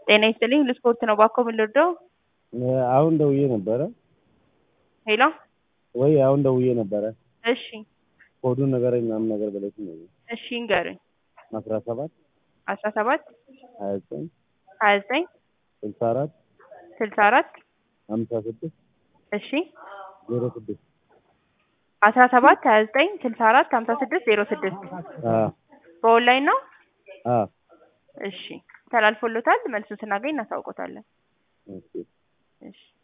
ጤና ይስጥልኝ ለስፖርት ነው ባኮ ምን ልርዳው? አሁን ደውዬ ነበረ ሄሎ ወይ አሁን ደውዬ ነበረ እሺ ኮዱን ንገረኝ ምናምን ነገር ብለሽ ነው እሺ ንገረኝ አስራ ሰባት አስራ ሰባት ሀያ ዘጠኝ ሀያ ዘጠኝ ስልሳ አራት ስልሳ አራት ሀምሳ ስድስት እሺ ዜሮ ስድስት አስራ ሰባት ሀያ ዘጠኝ ስልሳ አራት ሀምሳ ስድስት ዜሮ ስድስት አዎ በኦንላይን ነው አዎ እሺ ተላልፎሎታል መልሱን ስናገኝ እናሳውቆታለን ኦኬ እሺ